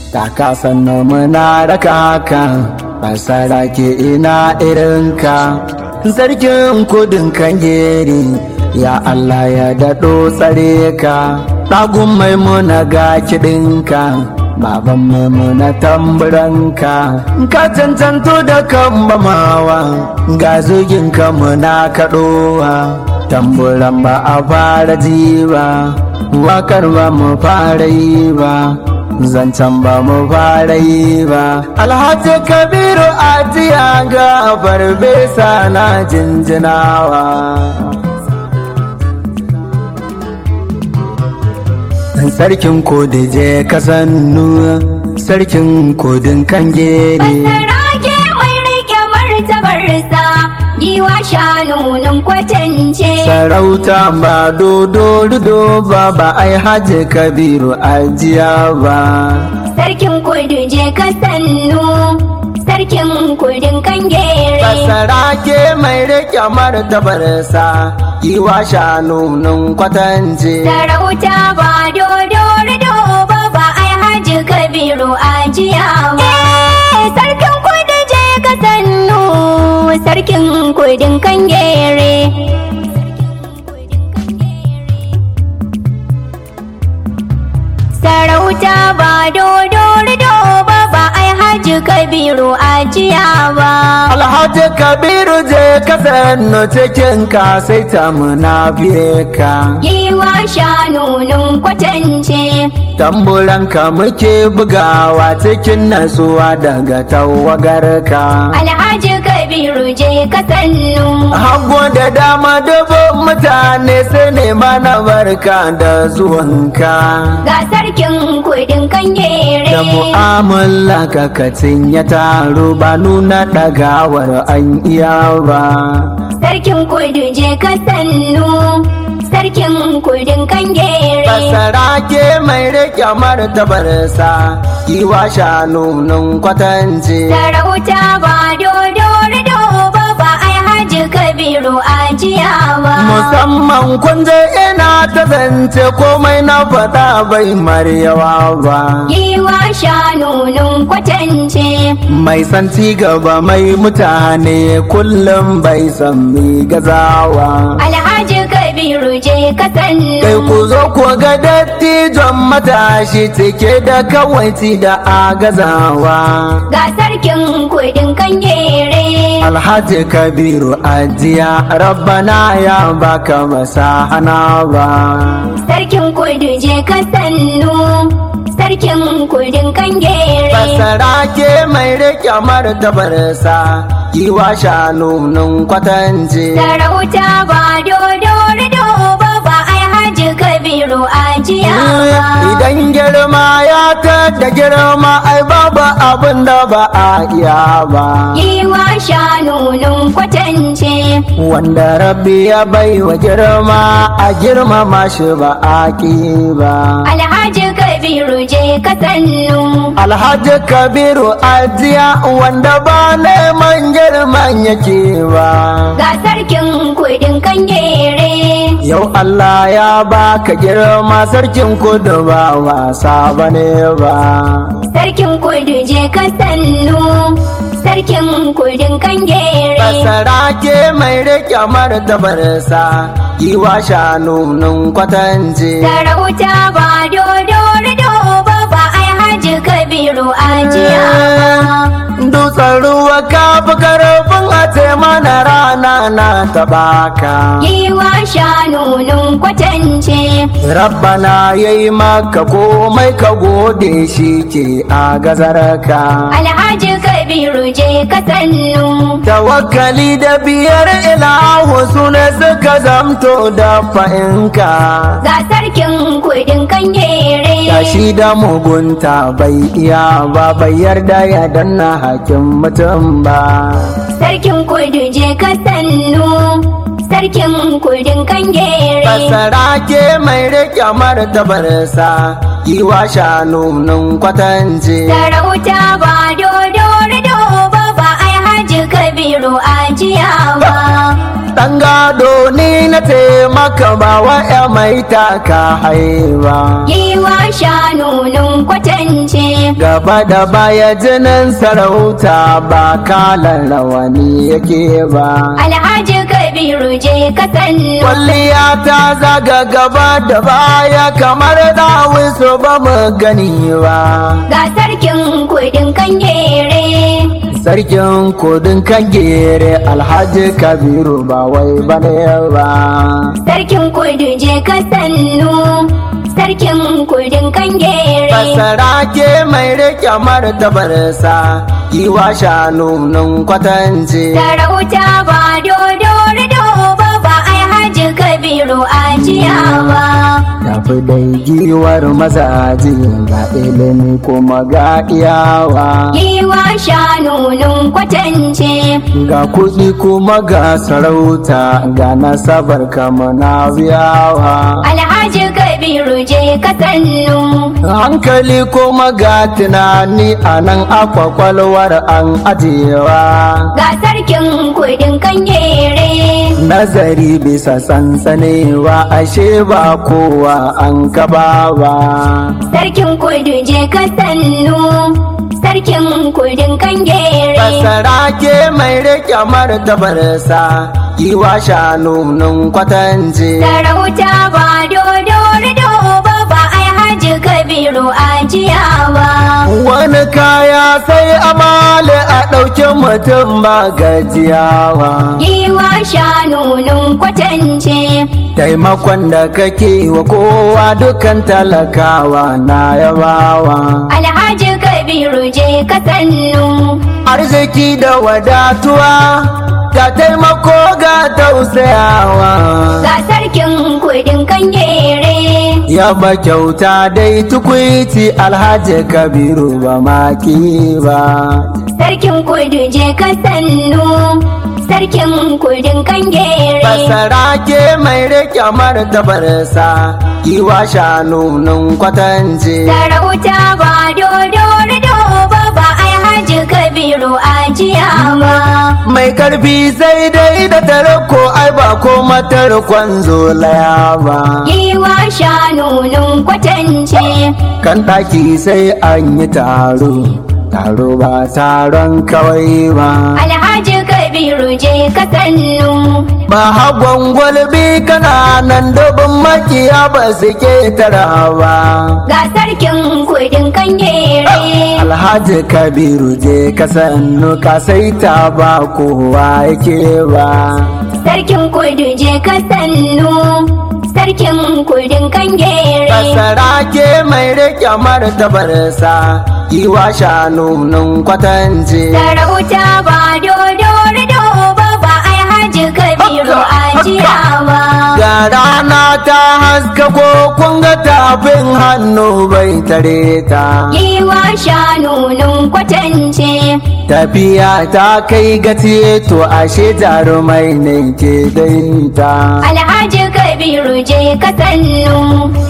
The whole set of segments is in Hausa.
Kaka sannan muna raka haka basara ke ina irinka sarkin kudin kan geri ya Allah ya daɗo tsare ka ɗagun maimuna ga kiɗinka baban maimuna tamburanka ka cancanto da kan bamawa ga zuginka muna kaɗowa tamburan ba a fara ji ba wakar ba mu fara yi ba zancen ba mu fara yi ba alhaji kabiru ajiya ga farfesa na jinjinawa sarkin kodije kasannu sarkin kodin kangere Basarake mai rike martabarsa giwa shanunin kwatance. sarauta ba dodo rido ba ba ai haji kabiru ajiya ba Sarkin kudu je ka sannu, sarkin kudin kangere. Basarake mai rike martabarsa yiwa shanunin kwatance Sarauta ba dodo rido ba ba ai haji kabiru ajiya ba. Sarkin kudu je ka sannu, sarkin kudin kangere. Sarauta ba dodo rido ba ba ai haji kabiru ajiya ba. Alhaji Kabiru je ka sannu cikin ka sai ta muna biye ka. Giwa shanunin kwatance. Tamburan ka muke bugawa cikin natsuwa daga tawagar ka. Alhaji Kabiru je ka sannu. Hago da dama dubu mutane su nema na barka da zuwanka. Ga sarkin kudin kangere. Da mu'amala kakacin ya taru ba nuna ɗagawar an iya ba. Sarkin kudu je ka sannu. Sarkin kudin kangere. Basarake mai rike martabarsa yiwa shanunin kwatance. Sarauta ba dodo rido ba ba ai haji Kabiru ajiya ba. Musamman kun je ina ta zance komai na faɗa bai maryawa ba. Giwa shanunin kwatance. Mai san ci gaba mai mutane kullum bai san mi gazawa. Alhaji Kabiru je ka sannu. Kai ku zo ku ga dattijon matashi cike da kawaici da agazawa. Ga sarkin kudin kangere. Alhaji Kabiru ajiya rabbana ya baka masahana ba. Sarkin kudu je ka sannu. Sarkin kudin kangere. Basarake mai rike martabarsa yiwa shanunin kwatance. Sarauta ba dodo rido ba ba ai haji Kabiru ajiya ba. Idan girma ya da girma ai babu abin da ba a iya ba. Giwa shanunin kwatance. Wanda rabbi ya bai wa girma a girmama shi ba a ƙi ba. Alhaji Kabiru je ka sannu. Alhaji Kabiru ajiya wanda ba neman girman yake ba. Ga sarkin kudin kangere. Yau Allah ya baka girma sarkin kudu ba wasa bane ba. Sarkin kudu je ka sannu. Sarkin kudin kangere. Basarake mai rike martabarsa yiwa shanunin kwatance. Sarauta ba dodo rido ba ba ai haji Kabiru ajiya ba. Dutsen ruwa ka fi karfin a ce mana rana na taɓaka. Giwa shanunin kwatance. Rabbana ya yi maka komai ka gode shi ke a gazarka. Alhaji Kabiru je ka sannu. Tawakkali da biyar ilahu su ne suka zamto da fa'inka. Ga sarkin kudin kangere. Tashi da mugunta bai iya ba bai yarda ya danna hakin mutum ba. Sarkin kudu je ka sannu. Sarkin kudin kangere. Basarake mai rike martabarsa yiwa shanunin kwatance. Sarauta ba dodo rido ba ba ai haji Kabiru ajiya ba. Ɗan gado ni na taimaka ba wa ya mai taka haiba. Giwa shanunin kwatance. gaba da baya jinin sarauta ba kalan rawani yake ba Alhaji Kabiru je ka sannu. kwalliya ta zaga gaba da baya kamar dawisu ba mu gani ba Ga sarkin kudin kangere. sarkin kudin kan gere alhaji kabiru ba wai bane ba Sarkin kudu je ka sannu. Sarkin kudin kangere. Basara ke mai rike martabarsa yiwa shanunin kwatance Sarauta ba dodo rido ba ba ai haji Kabiru a ciyawa. tafi dai giwar mazaji ga ilimi kuma ga iyawa Yiwa shanunun kwatance. ga kuɗi kuma ga sarauta ga nasabar kama na biyawa Alhaji Kabiru je ka sannu. hankali kuma ga tunani a nan akwakwalwar an ajiyewa Ga sarkin kudin kangere. nazari bisa sansanewa ashe ba kowa an kaba ba Sarkin kudu je ka sannu. Sarkin kudin kangere. basara ke mai rike martabarsa yiwa shanunin kwatance Sarauta ba dodo rido ba ba ai haji Kabiru a ciyawa. wani kaya sai amale a ɗauki mutum ba gajiyawa Yiwa shanunun kwatance. taimakon da kake wa kowa dukan talakawa na yabawa Alhaji Kabiru je ka sannu. arziki da wadatuwa ga taimako ga tausayawa Ga sarkin kudin kangere. yaba kyauta dai tukwiti alhaji kabiru ba maki ba Sarkin kudu je ka sannu. Sarkin kudin kangere. basara ke mai rike martabarsa yiwa shanunin kwatance Sarauta ba dodo rido ba ba ai haji Kabiru a ciyawa. mai karfi sai dai da tarko ai ba ko matarkon zolaya ba Yiwa shanunun kwatance. kan ɗaki sai an yi taro taro ba taron kawai ba Alhaji Kabiru je ka sannu. ba hagon gwalbi kananan dubin makiya ba su ketara ba Ga sarkin kudin kangere. alhaji kabiru je ka sannu ka saita ba kowa yake ba Sarkin kudu je ka sannu. Sarkin kudin kangere. basara ke mai rike martabarsa yiwa shanunin kwatance Sarauta ba dodo rido ba ba ai haji Kabiru a ciyawa. ga rana ta haska ko kun ga tafin hannu bai tare ta Yiwa shanunun kwatance. tafiya ta kai gaci to ashe jarumai ne ke daita Alhaji Kabiru je ka sannu.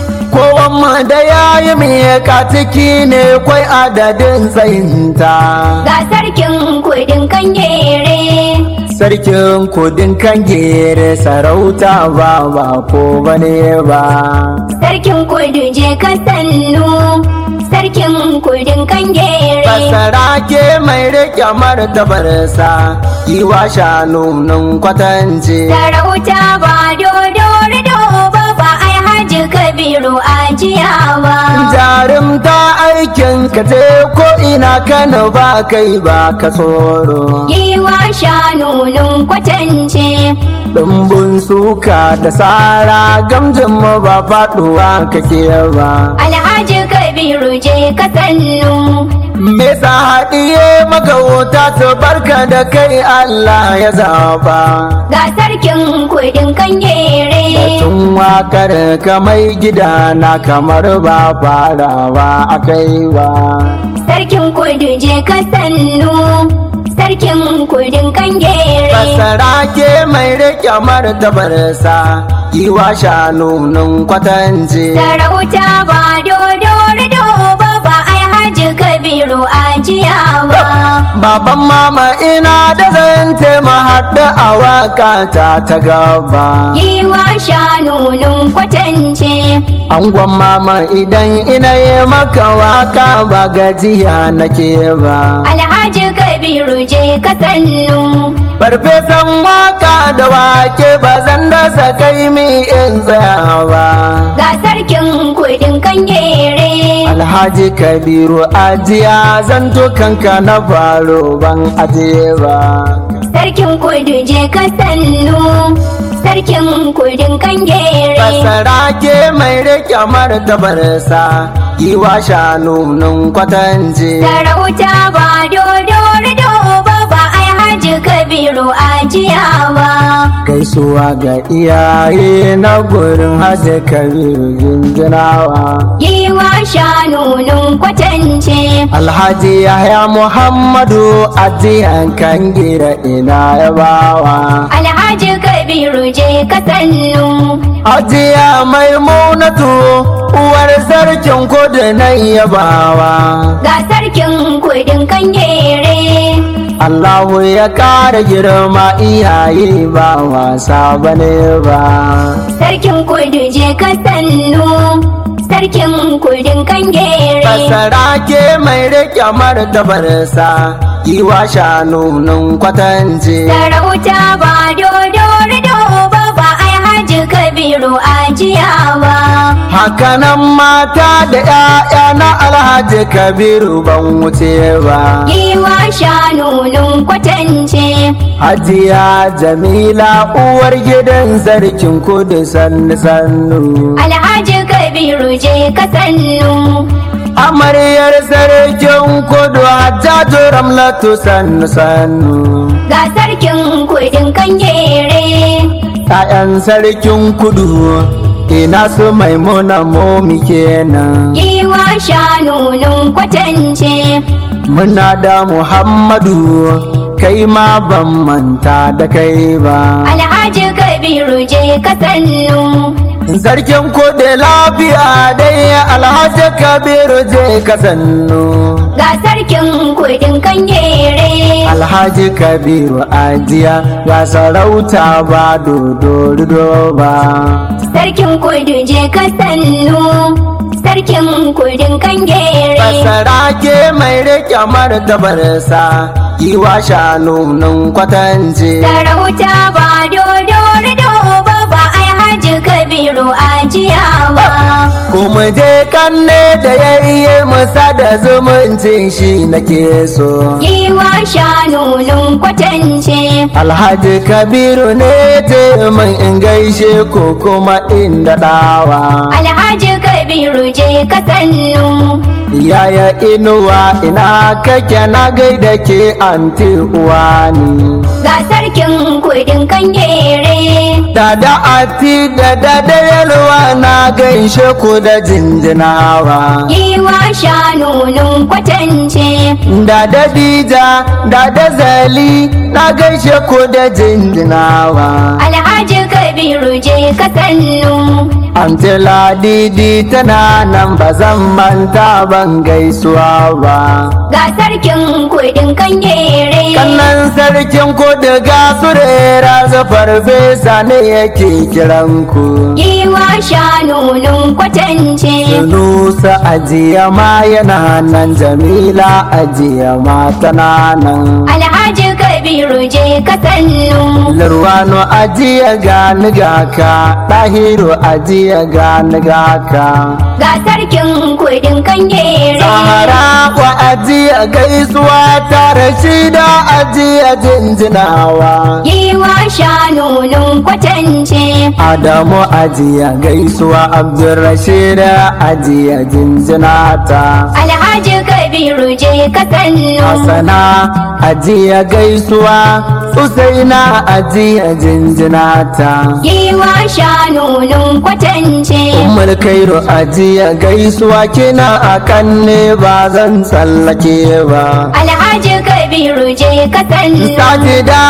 kowan da ya yi miyaka ciki ne kwai adadin tsayinta Ga sarkin kudin kangere. sarkin kudin kan gere sarauta ba ba ko bane ba Sarkin kudu je ka sannu. Sarkin kudin kangere. basara ke mai rike martabarsa yiwa shanunin kwatance Sarauta ba dodo rido ba ba ai haji Kabiru a ciyawa. jarumta aikin ka je ko ina kana ba kai ba ka tsoro Yiwa shanunun kwatance. Dumbun suka da tsara gamjin mu ba faduwa kake ba Alhaji Kabiru je ka sannu. me sa haɗiye maka wuta su barka da kai Allah ya zaba Ga sarkin kudin kangere. Tun wakar ka mai gida na kamar ba farawa akai ba Sarkin kudu je ka sannu. Sarkin kudin kangere. Basara ke mai rike martabarsa yiwa shanunin kwatance Sarauta ba dodo rido ba ba ai haji Kabiru a ciyawa. baban mama ina da zan haɗu a waka ta ta gaba Giwa shanunun kwatance angon mama idan ina yi maka waka ba gajiya nake ba Alhaji Kabiru je ka sannu farfesan waka da wake ba zan dasa kai mi in tsaya ba ga sarkin kudin kangere alhaji kabiru ajiya zan kanka na faro ban ajiye ba sarkin kudu je ka sannu sarkin kudin kangere Basara ke mai rike martabarsa yi wa shanunun kwatance sarauta ba dodo rido ba ba ai haji kabiru ajiyawa gaisuwa ga iyaye na gurin hajji kabiru jinjinawa Giwa shanunun kwatance alhaji yahya muhammadu ajiyan kan gira ina yabawa Alhaji Kabiru je ka sannu ajiya maimunatu uwar sarkin kudu na yabawa ga sarkin kudin kangere Allahu ya ƙara girma iyaye ba wasa bane ba. sarkin kudu je ka sannu sarkin kudin kangere Basara ke mai rike martabarsa yi wa shanunun kwatance. sarauta ba dodo rido ba ba ai haji kabiru ajiyawa Hakanan mata da ‘ya'ya na Alhaji Kabiru ban wuce ba. Giwa shanunun kwatance Hajiya Jamila uwar gidan sarkin kudu sannu sannu. Alhaji Kabiru je ka sannu Amaryar sarkin kudu Hajjaju Ramlatu sannu sannu. ga sarkin kudin kangere ‘Ya'yan sarkin kudu ina su maimuna momi kenan. Giwa shanunun kwatance Muna da Muhammadu kai ma ban manta da kai ba. Alhaji Kabiru je ka sannu Sarkin kudu lafiya dai Alhaji Kabiru je ka sannu. ga sarkin kudin kangere Alhaji Kabiru ajiya ga sarauta ba dodo ba. sarkin kudu je ka sannu sarkin kudin kangere Basara ke mai rike martabarsa yi wa shanunun kwatance. sarauta ba dodo rido ba ba ai haji kabiru ajiyawa Kuma je kanne da yayye musa da zumuncin shi nake so. Giwa shanunun kwatance Alhaji Kabiru ne taimun in gaishe ko kuma in daɗawa. Alhaji Kabiru je ka sannu Yaya inuwa ina kake na gaida ke anti uwa ni. ga sarkin kudin kangere Dada ati da dada yalwa na gaishe ku da jinjinawa. Giwa shanunun kwatance Dada dija, dada zali na gaishe ku da jinjinawa. Alhaji Kabiru je ka sannu Anti Ladidi tana nan ba zan manta ban gaisuwa ba. ga sarkin kudin kangere Kannan sarkin kudu ga surera zafar fesa ne yake kiran ku. Giwa shanunun kwatance Nusa ajiya ma yana nan Jamila ajiya ma tana nan. Alhaji Kabiru je ka sannu Lurwano ajiya ga nigaka, ɗahiru ajiya ga nigaka. ga sarkin kudin kangere Sahara wa ajiya gaisuwa tare shi da ajiya jinjinawa. Giwa shanunun kwatance Adamu ajiya gaisuwa Abdulrashid ajiya jinjinata. Alhaji Kabiru je ka sannu Hasana ajiya gaisuwa Usaina ajiya jinjinata. Giwa shanunun kwatance Ummul Kairu ajiya gaisuwa kina akan ne ba zan tsallake ba. Alhaji Kabiru je ka sannu Sajida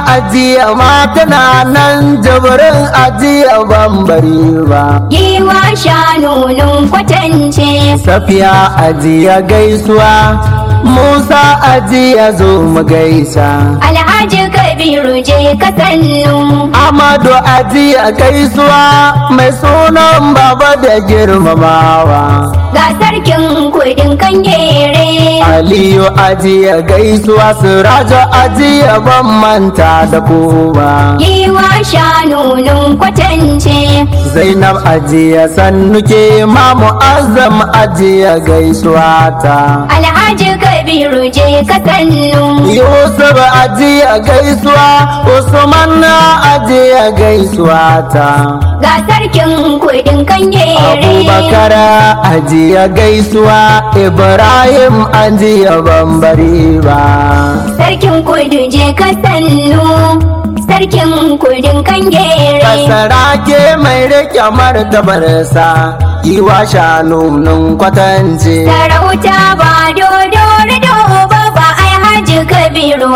ajiya ma tana nan jabarin ajiya bambari ba. Giwa shanunun kwatance Safiya ajiya gaisuwa Musa aji ya zo mu gaisa Alhaji Kabiru je ka sannu. Amadu aji ya gaisuwa mai sunan baba da girmamawa Ga sarkin kudin kangere. Aliyu aji ya gaisuwa Sirajo aji ya ban manta da kowa Giwa shanunun kwatance. Zainab aji ya sannuke ma mu'azzam aji ya gaisuwa ta Alhaji Kabiru je ka sannu. Yusuf aji ya gaisuwa Usman na aji ya gaisuwa ta Ga sarkin kudin kangere. Abubakar aji ya gaisuwa Ibrahim aji ya bambari ba Sarkin kudu je ka sannu. Sarkin kudin kangere. Kasarake mai rike martabarsa Yiwa shanunin kwatance Sarauta ba dodo rido ba ba ai Haji Kabiru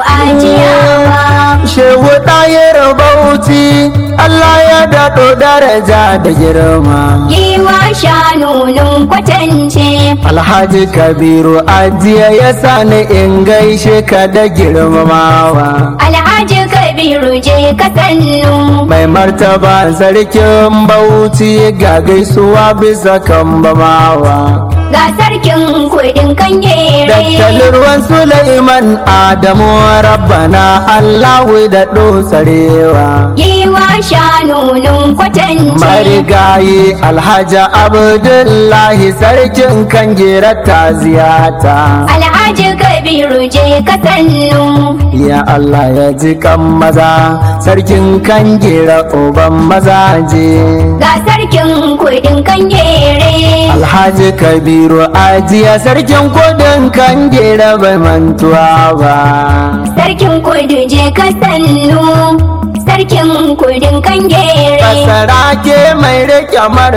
ajiyawa. Shehu ɗayar bauchi Allah ya daɗo daraja da girma Giwa shanunun kwatance. Alhaji Kabiru ajiya ya sani in gaishe ka da girmamawa Alhaji Kabiru je ka sannu. Mai martaba sarkin bauchi ga gaisuwa bisa kambamawa Ga sarkin kudin kangere. Daktalin ruwan Sulaiman Adamu Rabbana Allahu da tsarewa. Giwa shanunun kwatance. Marigayi Alhaji Abdullahi sarkin kan ta ziyata. Alhaji Kabiru je ka sannu. Ya Allah ya ji kan maza sarkin kan gira uban mazaje. Ga sarkin kudin kangere. Alhaji Kabiru ajiya sarkin kudin kan gira bai mantuwa ba. Sarkin kudu je ka sannu. Sarkin kudin kangere. Basarake mai rike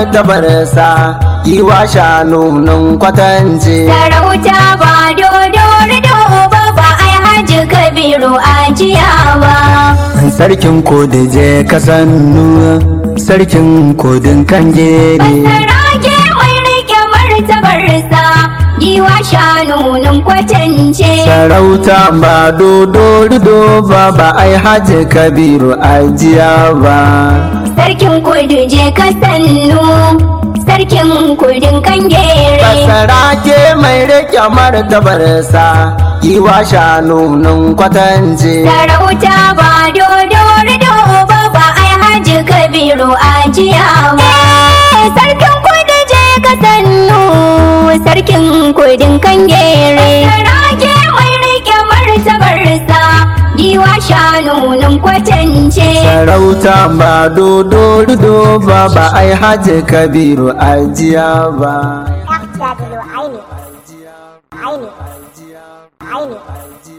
martabarsa yiwa shanunin kwatance. Sarauta ba dodo rido ba ba ai Haji Kabiru ajiyawa. Sarkin kodi je ka sannu sarkin kodin kan jere. Basarake mai rike martabarsa. Giwa shanunun kwatance. Sarauta ba dodo rido ba ba ai haji kabiru ajiya ba. Sarkin kudu je ka sannu. Sarkin kudin kangere. Basarake mai rike martabarsa yiwa shanunin kwatance. Sarauta ba dodo rido ba ba ai Haji Kabiru ajiyawa. Sarkin kudu je ka sannu. Sarkin kudin kangere. Sarage mai rike martabarsa. Giwa shanunun kwatance. Sarauta ba dodo rido ba ba ai haji kabiru ajiya ba. أخ جابر عيني عيني عيني